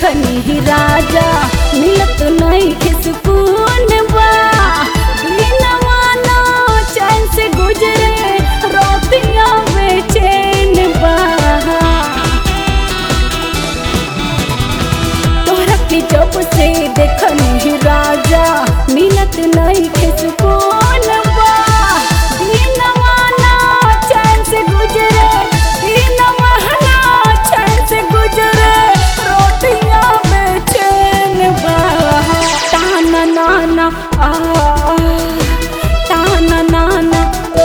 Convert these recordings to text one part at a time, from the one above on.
देखनी ही राजा मिलत नहीं खिसकून बा दिनवा ना चैन से गुजरे रोतिया बेचैन बा तोहरा के जब से देखनी ही राजा मिलत नहीं खिसकून बा दिनवा ना चैन से गुजरे दिनवा ना चैन से गुजरे रोटियां बेचैन बा ताना नाना आ ताना नाना ओ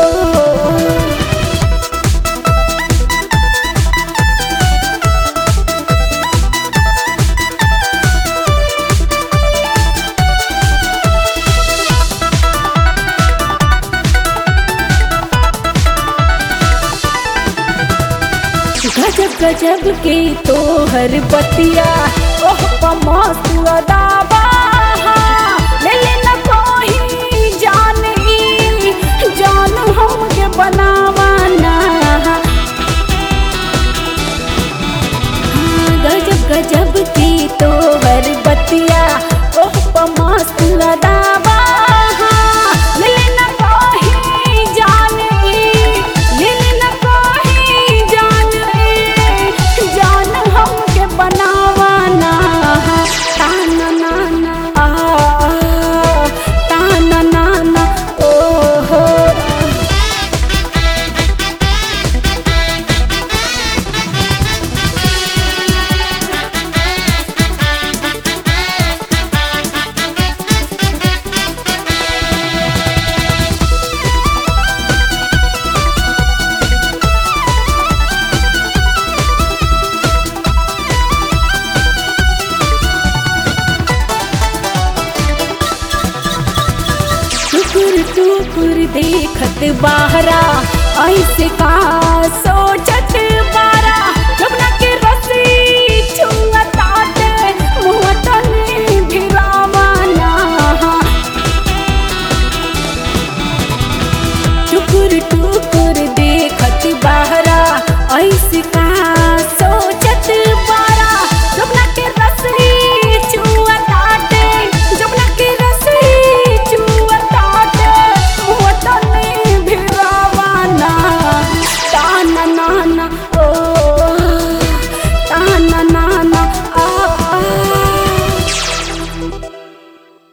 गजब गजब के तोहर बतिया ओह मस्त अदाबा ले ले न कोही जान ई जान हमके बनावा ना हाँ, गजब गजब की तोहर बतिया ओह मस्त अदाबा ले ले न कोही जान ई ले ले न कोही जान ई जान हमके बनावा ना ताना नाना आ ताना नाना ओ हो टुकुर टुकुर देखत बाहरा ऐसे का सोच